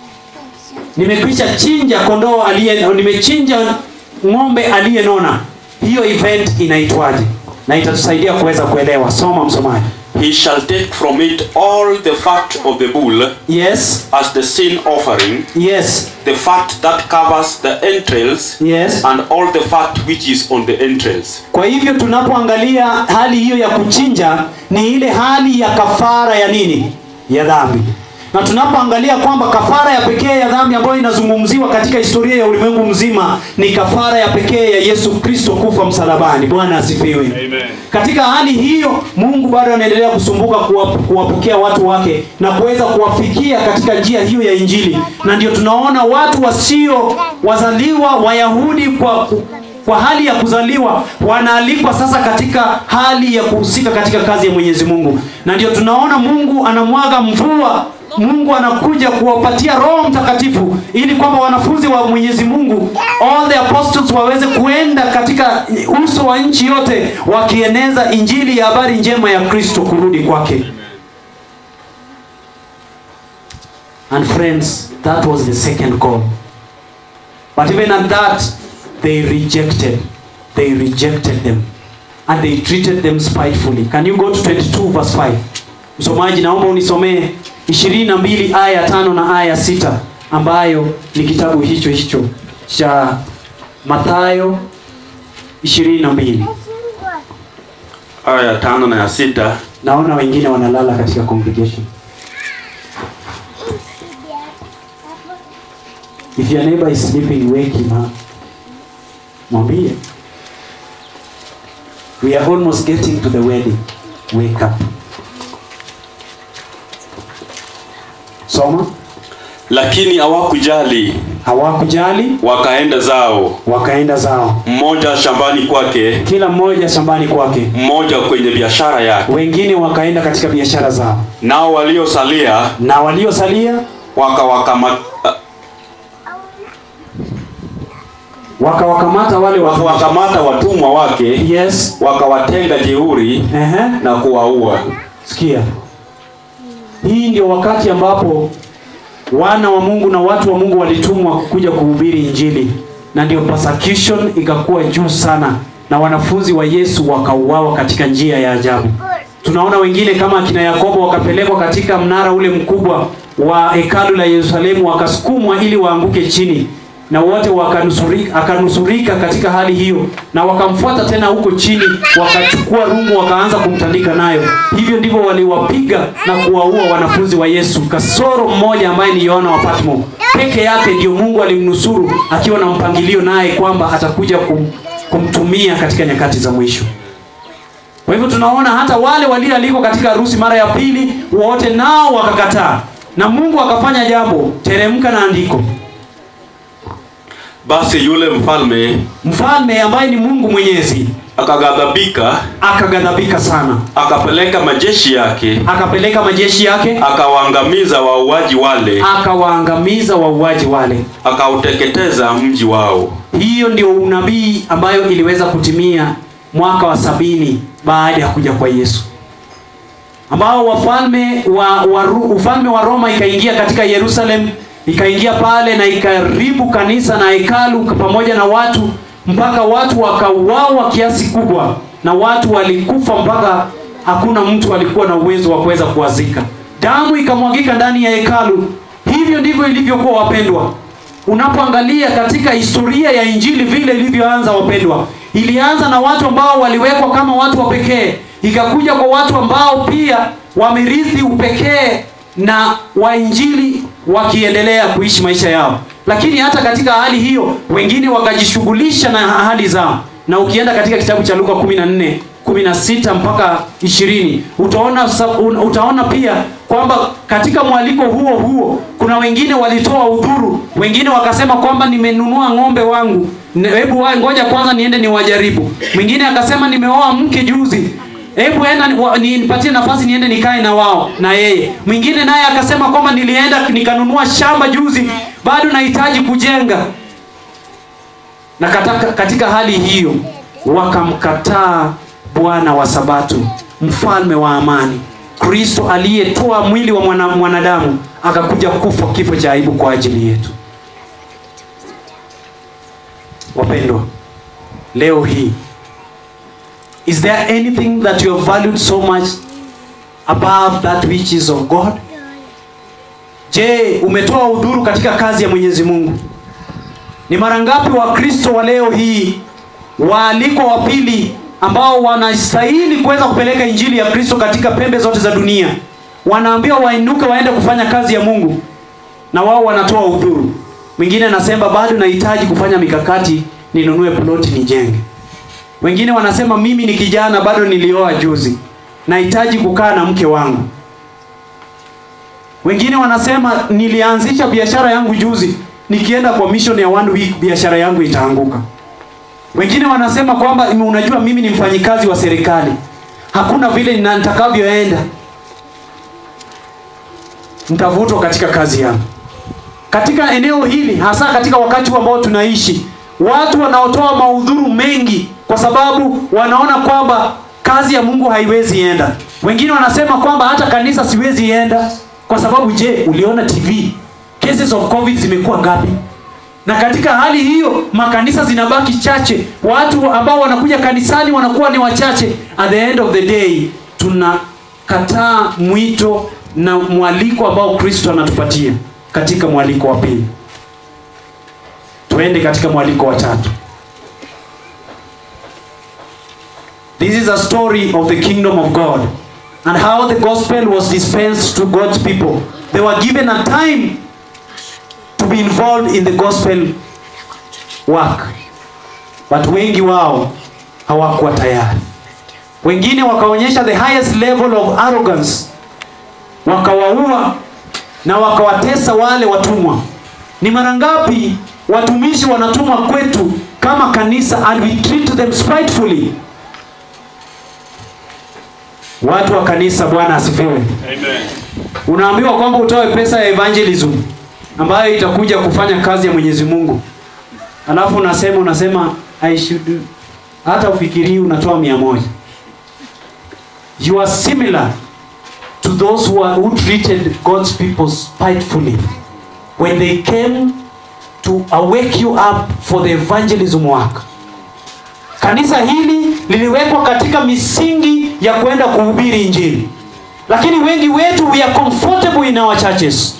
S2: nimekwisha chinja kondoo aliye nimechinja ng'ombe aliyenona. Hiyo event inaitwaje? Na itatusaidia kuweza kuelewa. Soma msomaji.
S3: He shall take from it all the fat of the bull
S2: Yes.
S3: as the sin offering,
S2: Yes.
S3: the fat that covers the entrails,
S2: Yes.
S3: and all the fat which is on the entrails.
S2: Kwa hivyo tunapoangalia hali hiyo ya kuchinja ni ile hali ya kafara ya nini? Ya dhambi. na tunapoangalia kwamba kafara ya pekee ya dhambi ambayo inazungumziwa katika historia ya ulimwengu mzima ni kafara ya pekee ya yesu kristo kufa msalabani bwana asifiwe
S4: Amen.
S2: katika hali hiyo mungu bado anaendelea kusumbuka kuwap- kuwapokea watu wake na kuweza kuwafikia katika njia hiyo ya injili na ndio tunaona watu wasio wazaliwa wayahudi kwa kwa hali ya kuzaliwa wanaalikwa sasa katika hali ya kuhusika katika kazi ya mwenyezi mungu na ndio tunaona mungu anamwaga mvua mungu anakuja kuwapatia roho mtakatifu ili kwamba wanafunzi wa mwenyezi mungu all the apostles waweze kuenda katika uso wa nchi yote wakieneza injili ya habari njema ya kristo kurudi kwake and friends that was the second call but even at that they rejected they rejected them and they treated them spitefully can you go to 22 verse 5 msomaji naomba unisomee 22 aya ya tano na aya ya sita ambayo ni kitabu hicho hicho cha mathayo 22
S3: aya ya tano na ya sita
S2: naona wengine wanalala katika congregation if your neighbor is sleeping wake him up mwambie we are almost getting to the wedding wake up soma
S3: lakini hawakujali
S2: hawakujali
S3: wakaenda zao
S2: wakaenda zao
S3: mmoja shambani kwake
S2: kila mmoja shambani kwake
S3: mmoja kwenye biashara yake
S2: wengine wakaenda katika biashara zao
S3: nao waliosalia
S2: na waliosalia
S3: wakawakama-
S2: wakawakamata wale watu
S3: wakawakamata watumwa wake
S2: yes
S3: wakawatenga jeuri
S2: Ehe.
S3: na kuwaua
S2: sikia hii ndio wakati ambapo wana wa mungu na watu wa mungu walitumwa kuja kuhubiri injili na ndio persecution ikakuwa juu sana na wanafunzi wa yesu wakauawa katika njia ya ajabu tunaona wengine kama akina yakobo wakapelekwa katika mnara ule mkubwa wa hekalu la yerusalemu wakasukumwa ili waanguke chini na wote wakanusurika, akanusurika katika hali hiyo na wakamfuata tena huko chini wakachukua rungu wakaanza kumtandika nayo hivyo ndivyo waliwapiga na kuwaua wanafunzi wa yesu kasoro mmoja ambaye ni yohana wa patmo peke yake ndio mungu alimnusuru akiwa na mpangilio naye kwamba atakuja kum, kumtumia katika nyakati za mwisho kwa hivyo tunaona hata wale walioalikwa katika harusi mara ya pili wote nao wakakataa na mungu akafanya jambo teremka na andiko
S3: basi yule mfalme
S2: mfalme ambaye ni mungu mwenyezi
S3: akaghadhabika
S2: akaghadhabika sana
S3: akapeleka majeshi yake
S2: akapeleka majeshi yake
S3: akawaangamiza wauaji wale
S2: akawaangamiza wauaji wale
S3: akauteketeza mji wao
S2: hiyo ndio unabii ambayo iliweza kutimia mwaka wa sabini baada ya kuja kwa yesu ambao wafalme wa, wa Ru- ufalme wa roma ikaingia katika yerusalem ikaingia pale na ikaribu kanisa na hekalu pamoja na watu mpaka watu wakauawa kiasi kubwa na watu walikufa mpaka hakuna mtu alikuwa na uwezo wa kuweza kuwazika damu ikamwagika ndani ya hekalu hivyo ndivyo ilivyokuwa wapendwa unapoangalia katika historia ya injili vile ilivyoanza wapendwa ilianza na watu ambao waliwekwa kama watu wa pekee ikakuja kwa watu ambao pia wamerithi upekee na wainjili wakiendelea kuishi maisha yao lakini hata katika hali hiyo wengine wakajishughulisha na ahadi zao na ukienda katika kitabu cha luka 14 16 mpaka 20 utaona, sa- un- utaona pia kwamba katika mwaliko huo huo kuna wengine walitoa udhuru wengine wakasema kwamba nimenunua ng'ombe wangu Ne- hebu wa- ngoja kwanza niende niwajaribu mwingine akasema nimeoa mke juzi hebu enda ni- wa- nipatie nafasi niende nikae na wao na yeye mwingine naye akasema kwamba nilienda nikanunua shamba juzi bado nahitaji kujenga na kataka, katika hali hiyo wakamkataa bwana wa sabato mfalme wa amani kristo aliyetoa mwili wa mwana, mwanadamu akakuja kufa kifo cha aibu kwa ajili yetu wapendwa leo hii is there anything that you have valued so much above that which is of god je umetoa udhuru katika kazi ya mwenyezi mungu ni mara ngapi wakristo wa leo hii waalikwa wa pili ambao wanastahili kuweza kupeleka injili ya kristo katika pembe zote za dunia wanaambiwa wainuke waende kufanya kazi ya mungu na wao wanatoa udhuru mwingine anasema bado nahitaji kufanya mikakati ninunue ploti nijenge wengine wanasema mimi ni kijana bado nilioa juzi nahitaji kukaa na mke wangu wengine wanasema nilianzisha biashara yangu juzi nikienda kwa mission ya one week biashara yangu itaanguka wengine wanasema kwamba unajua mimi ni mfanyikazi wa serikali hakuna vile nina- nitakavyoenda nitavutwa katika kazi yangu katika eneo hili hasa katika wakati huu ambao tunaishi watu wanaotoa maudhuru mengi kwa sababu wanaona kwamba kazi ya mungu haiwezi enda wengine wanasema kwamba hata kanisa siwezi enda kwa sababu je uliona tv cases of covid zimekuwa ngapi na katika hali hiyo makanisa zinabaki chache watu ambao wanakuja kanisani wanakuwa ni wachache at the end of the day tunakataa mwito na mwaliko ambao kristo anatupatia katika mwaliko wa pili tuende katika mwaliko wa tatu this is a story of the kingdom of god and how the gospel was dispensed to god's people they were given a time to be involved in the gospel work but wengi wao hawakuwa tayari wengine wakaonyesha the highest level of arrogance wakawaua na wakawatesa wale watumwa ni mara ngapi watumishi wanatumwa kwetu kama kanisa and we treat them spitefully watu wa kanisa bwana asifiwe
S3: Amen.
S2: unaambiwa kwamba utoe pesa ya evangelism ambayo itakuja kufanya kazi ya mwenyezi mungu alafu unasema unasema I should hata ufikirii unatoa mia moja you are similar to those who, are, who treated god's people spitefully when they came to awake you up for the evangelism work kanisa hili liliwekwa katika misingi ya kwenda kuhubiri injili lakini wengi wetu we are comfortable in our churches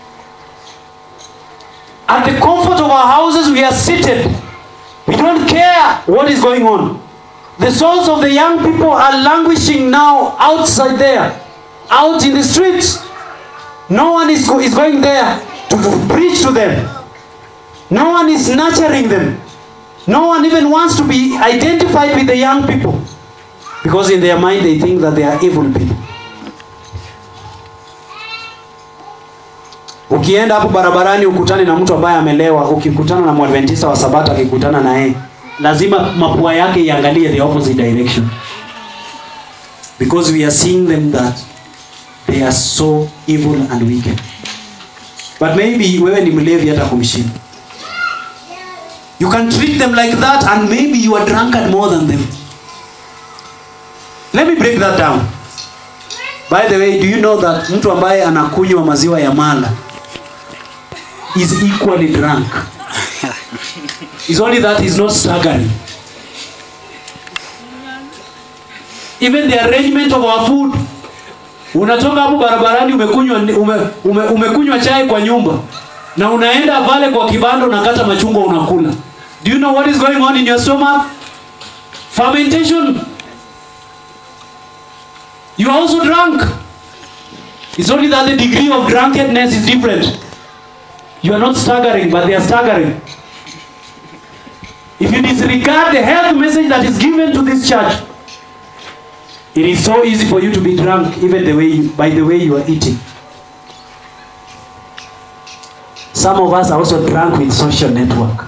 S2: at the comfort of our houses we are seated we don't care what is going on the souls of the young people are languishing now outside there out in the streets no one is, go- is going there to, to preach to them no one is nurturing them no one even wants to be identified with the young people because in their mind they think that they are evil people ukienda hapo barabarani ukutane na mtu ambaye amelewa ukikutana na mwadventista wa sabato akikutana na yeye lazima mapua yake iangalie the opposite direction because we are seeing them that they are so evil and wicked but maybe wewe ni mlevi hata kumshinda you can treat them like that and maybe you are drunkard more than them let me break that down by the way do you know that mtu ambaye anakunywa maziwa ya mala is equally drunk It's only that he's not staggering even the arrangement of our food unatoka hapo barabarani umekunywa ume, ume, umekunywa chai kwa nyumba na unaenda pale kwa kibanda unakata machungwa unakula do you know what is going on in your stomach fermentation you are also drunk it's only that the degree of drunkenness is different you are not staggering but they are staggering if you disregard the health message that is given to this church it is so easy for you to be drunk even the way you, by the way you are eating some of us are also drunk with social network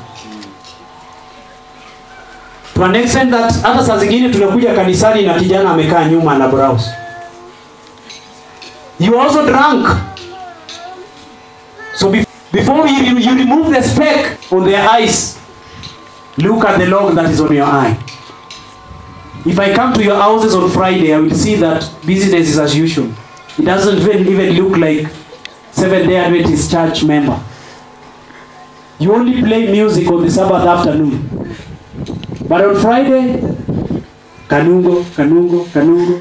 S2: to an extent that hata saa zingine tunakuja kanisani na kijana amekaa nyuma na browse you are also drunk so be- before you, you remove the speck on their eyes look at the log that is on your eye if i come to your houses on friday i will see that business is as usual it doesn't even, even look like seven day adventist church member you only play music on the sabbath afternoon but on friday kanungo kanungo kanungo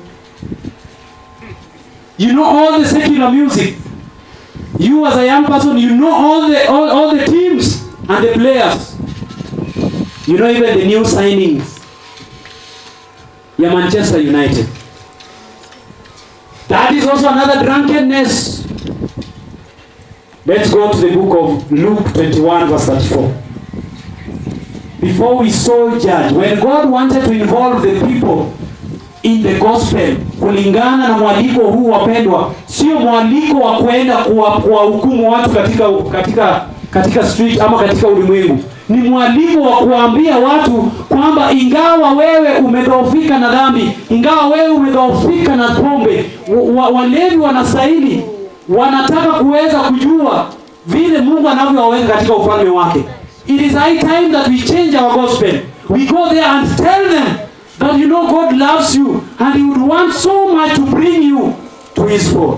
S2: you know all the secular music you as a young person you know all the all, all the teams and the players you know even the new signings ya manchester united That is also another drunkenness. Let's go to the book of Luke 21, verse 34. Before we so judge, when God wanted to involve the people in the gospel, kulingana na mwaliko huu wapendwa, sio mwaliko wa kwenda kuwa- kuwahukumu watu katika katika katika street ama katika ulimwengu. Ni mwaliko wa kuwaambia watu kwamba ingawa wewe umedhoofika na dhambi, ingawa wewe umedhoofika na pombe, wa- wa- walevi wanastahili, wanataka kuweza kujua vile Mungu anavyowaweka katika ufalme wake. It is high time that we change our gospel. We go there and tell them that you know God loves you and He would want so much to bring you to His fold.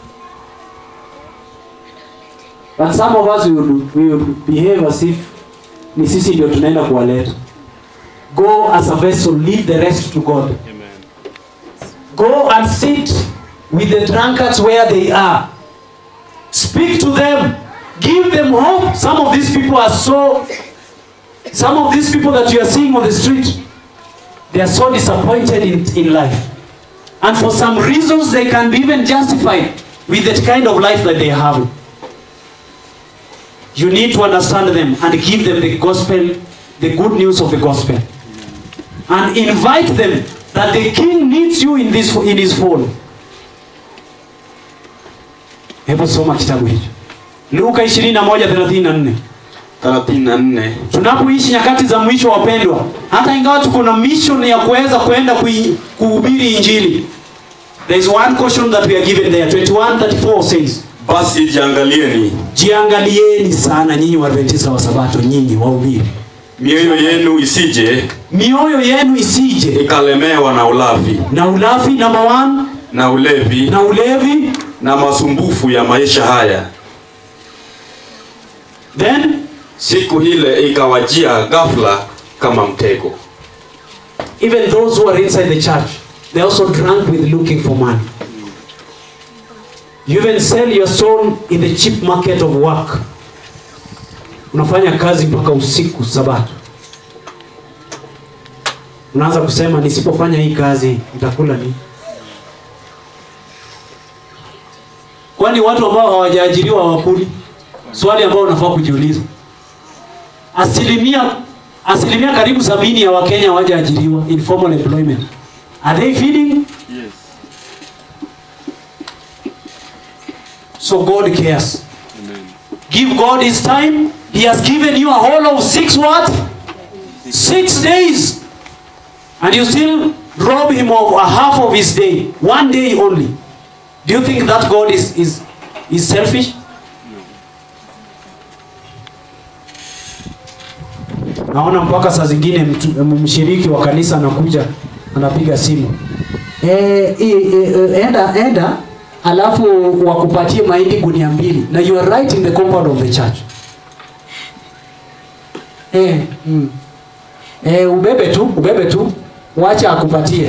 S2: But some of us we would, we would behave as if ni sisi ndio tunaenda kuwaleta. Go as a vessel, leave the rest to God. Go and sit with the drunkards where they are. Speak to them. Give them hope. Some of these people are so, some of these people that you are seeing on the street, they are so disappointed in, in life. And for some reasons, they can be even justified with that kind of life that they have. You need to understand them and give them the gospel, the good news of the gospel. And invite them that the king needs you in, this, in his fold. Hebu soma kitabu hicho. Luka 21:34.
S3: 34
S2: Tunapoishi nyakati za mwisho wapendwa, hata ingawa tuko na mission ya kuweza kwenda kui- kuhubiri injili. There is one caution that we are given there. 21:34 says,
S3: basi jiangalieni
S2: jiangalieni sana nyinyi Waadventista wa Sabato, nyinyi wahubiri,
S3: mioyo yenu isije
S2: mioyo yenu isije
S3: ikalemewa na ulafi
S2: na ulafi number one,
S3: na ulevi
S2: na ulevi,
S3: na masumbufu ya maisha haya
S2: then
S3: siku ile ikawajia ghafla kama mtego
S2: even those who are inside the church, they also drunk with looking for money. You even sell your soul in the cheap market of work. Unafanya kazi mpaka usiku Sabato, unaanza kusema nisipofanya hii kazi nitakula nini? Kwani watu ambao hawajaajiriwa hawakuli? Swali ambao unafaa kujiuliza. Asilimia asilimia karibu sabini ya Wakenya hawajaajiriwa informal employment. Are they feeding? So God cares. Give God his time. He has given you a whole of six what? Six days. And you still rob him of a half of his day. One day only. Do you think that God is, is, is selfish? Naona mpaka saa zingine mtu- mshiriki wa kanisa anakuja anapiga simu e, e, e, enda enda alafu wakupatie mahindi gunia mbili na you are right in the compound of the church e, mm. e, ubebe tu ubebe tu wacha akupatie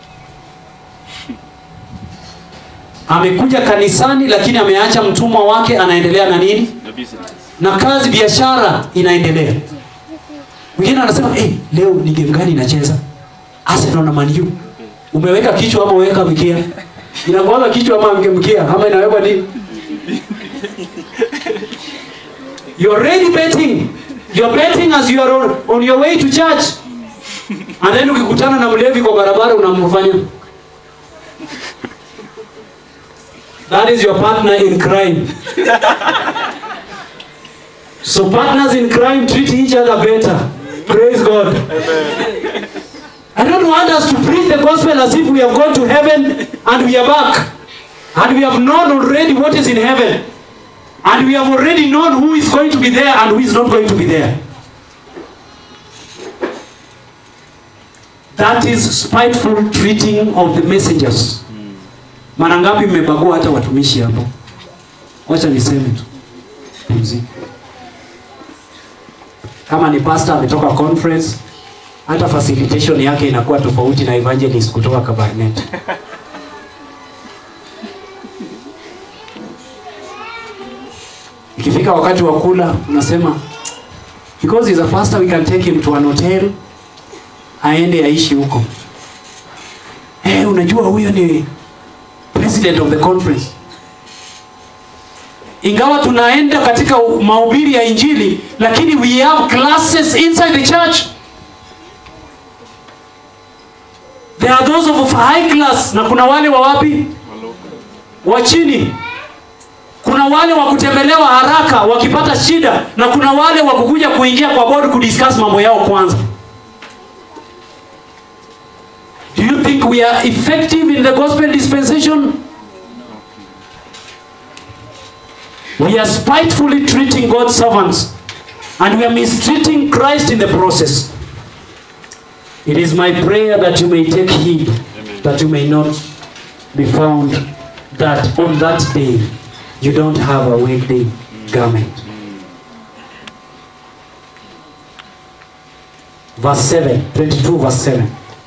S2: amekuja kanisani lakini ameacha mtumwa wake anaendelea na nini na kazi biashara inaendelea mwingine anasema hey, leo ni game gani inacheza Arsenal na Man U umeweka kichwa ama umeweka mkia inakuwaga kichwa ama mke- mkia ama inawekwa nini you are already betting you are betting as you are on, on your way to church and then ukikutana na mlevi kwa barabara unamfanya that is your partner in crime so partners in crime treat each other better praise god I don't want us to preach the gospel as if we have gone to heaven and we are back. And we have known already what is in heaven. And we have already known who is going to be there and who is not going to be there. That is spiteful treating of the messengers. Mara ngapi mmebagua hata watumishi hapo? Wacha niseme tu. Pumzika. Kama ni pastor ametoka conference, hata facilitation yake inakuwa tofauti na evangelist kutoka Kabarnet. Ikifika wakati wa kula unasema because he's a pastor we can take him to an hotel aende aishi huko. Eh, unajua huyo ni president
S4: president of the conference ingawa tunaenda katika mahubiri ya injili lakini we have classes inside the church there are those of high class na kuna wale wa wapi wa chini kuna wale wa kutembelewa haraka wakipata shida na kuna wale wa kukuja kuingia kwa board kudiscuss mambo yao kwanza do you think we are effective in the gospel dispensation we are spitefully treating god's servants and we are mistreating christ in the process it is my prayer that you may take heed that you may not be found that on that day you don't have a wedding garment. Verse 7, 22 verse 7.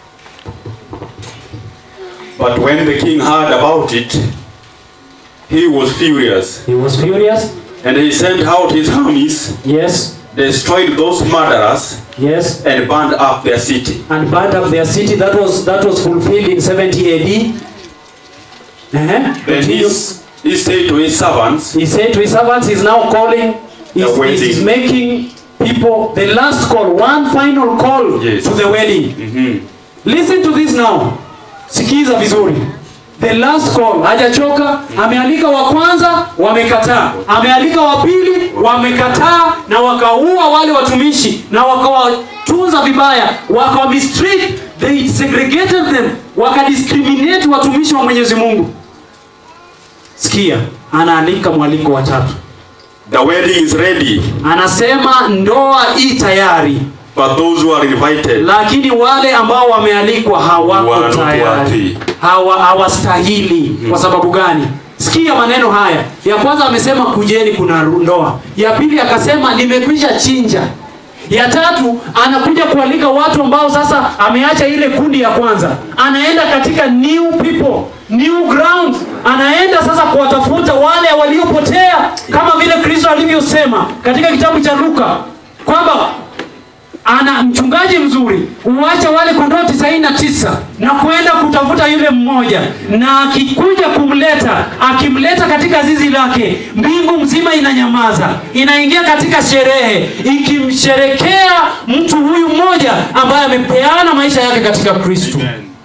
S3: But when the king heard about it, he was furious,
S4: He was furious.
S3: and he sent out his armies,
S4: Yes,
S3: destroyed those murderers,
S4: yes.
S3: and burned up their city.
S4: And burned up their city. That was that was fulfilled in 70 AD. Uh-huh.
S3: Then he,
S4: Continue.
S3: he said to his servants,
S4: He said to his servants, he's now calling, he's,
S3: The wedding.
S4: he's making people the last call, one final call
S3: Yes.
S4: to the wedding.
S3: Mhm.
S4: Listen to this now. Sikiza vizuri. The last call, hajachoka, amealika wa kwanza, wamekataa. Amealika wa pili, wamekataa na wakaua wale watumishi na wakawatunza vibaya, wakawa mistreat, they segregated them, wakadiscriminate watumishi wa Mwenyezi Mungu. Sikia, anaalika mwaliko wa tatu.
S3: The wedding is ready,
S4: Anasema ndoa i tayari,
S3: but those who are invited
S4: lakini wale ambao wamealikwa hawako
S3: Wanakuwa
S4: tayari,
S3: wapi?
S4: hawa hawastahili. Kwa sababu gani? Sikia maneno haya. Ya kwanza amesema kujeni, kuna ndoa. Ya pili akasema nimekwisha chinja. Ya tatu anakuja kualika watu ambao sasa ameacha ile kundi ya kwanza, anaenda katika new people, new ground, anaenda sasa kuwatafuta wale waliopotea, kama vile Kristo alivyosema katika kitabu cha Luka kwamba ana mchungaji mzuri uache wale kondoo tisaini na tisa na kwenda kutafuta yule mmoja na akikuja kumleta akimleta katika zizi lake mbingu mzima inanyamaza inaingia katika sherehe ikimsherekea mtu huyu mmoja ambaye amepeana maisha yake katika kristo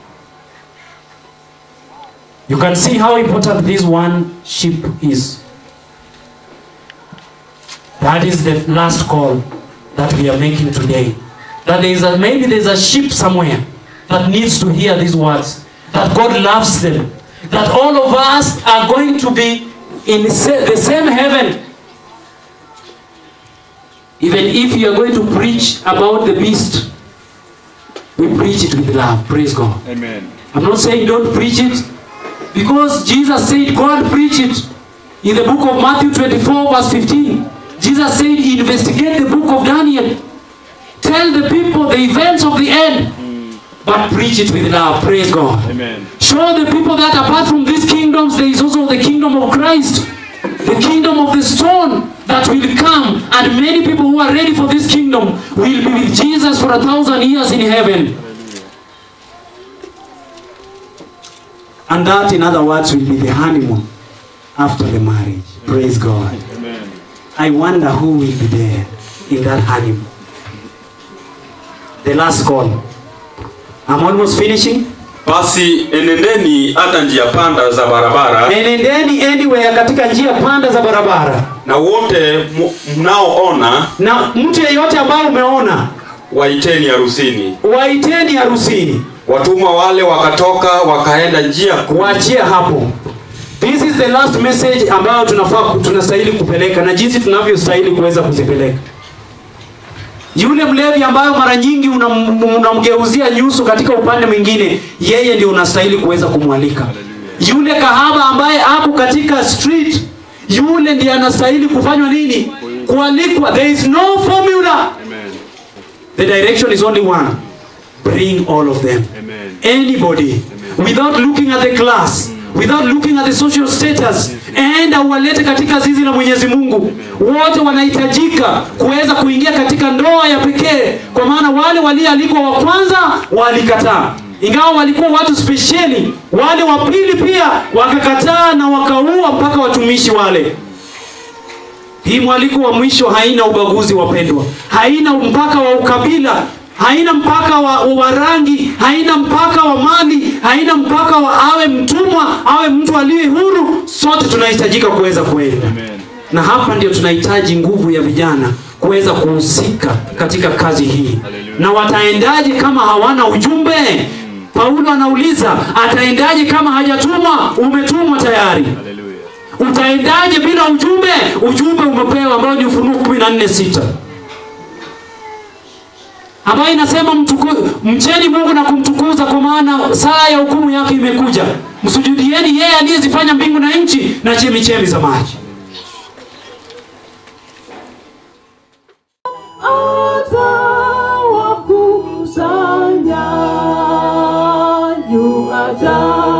S4: you can see how important this one sheep is that is the last call that we are making today. That there is a, maybe there's a sheep somewhere that needs to hear these words. That God loves them. That all of us are going to be in the sa- the same heaven. Even if you are going to preach about the beast, we preach it with love. Praise God.
S5: Amen.
S4: I'm not saying don't preach it because Jesus said, Go and preach it. In the book of Matthew 24, verse 15, Jesus said, Investigate the book of Daniel. Tell the people the events of the end, but preach it with love. Praise God.
S5: Amen.
S4: Show the people that apart from these kingdoms, there is also the kingdom of Christ, the kingdom of the stone that will come, and many people who are ready for this kingdom will be with Jesus for a thousand years in heaven. And that, in other words, will be the honeymoon after the marriage. Praise God.
S5: Amen.
S4: I wonder who will be there in that honeymoon. The last call. I'm almost finishing.
S3: basi enendeni hata njia panda za barabara
S4: Enendeni anywhere katika njia panda za barabara,
S3: na wote mu- mnaoona
S4: na mtu yeyote ambaye umeona,
S3: waiteni harusini
S4: waiteni harusini.
S3: watumwa wale wakatoka wakaenda njia kuu
S4: Kuachia hapo. This is the last message ambayo tunafaa tunastahili kupeleka na jinsi tunavyostahili kuweza kuzipeleka. Yule mlevi ambayo mara nyingi unam- unamgeuzia nyuso katika upande mwingine, yeye ndio unastahili kuweza kumwalika. Yule kahaba ambaye ako katika street, yule ndiye anastahili kufanywa nini? Kualikwa. There is no formula.
S5: Amen.
S4: The direction is only one. Bring all of them.
S5: Amen.
S4: Anybody. Without looking at the class. Without looking at the social status. Enda uwalete katika zizi la Mwenyezi Mungu. Wote wanahitajika kuweza kuingia katika ndoa ya pekee, kwa maana wale walioalikwa wa kwanza walikataa. ingawa walikuwa watu spesheli wale wa pili pia wakakataa na wakaua mpaka watumishi wale hii mwaliko wa mwisho haina ubaguzi wapendwa haina mpaka wa ukabila haina mpaka wa, wa rangi haina mpaka wa mali haina mpaka wa awe mtumwa awe mtu aliye huru sote tunahitajika kuweza kuenda na hapa ndio tunahitaji nguvu ya vijana kuweza kuhusika katika kazi hii na wataendaje kama hawana ujumbe paulo anauliza ataendaje kama hajatumwa umetumwa tayari utaendaje bila ujumbe ujumbe umepewa ambao ni ufunuo kumi na nne sita ambayo inasema mtuku, mcheni mungu na kumtukuza kwa maana saa ya hukumu yake imekuja msujudieni yeye aliyezifanya mbingu na nchi na chemichemi za maji
S1: atawakusanya yu ajabu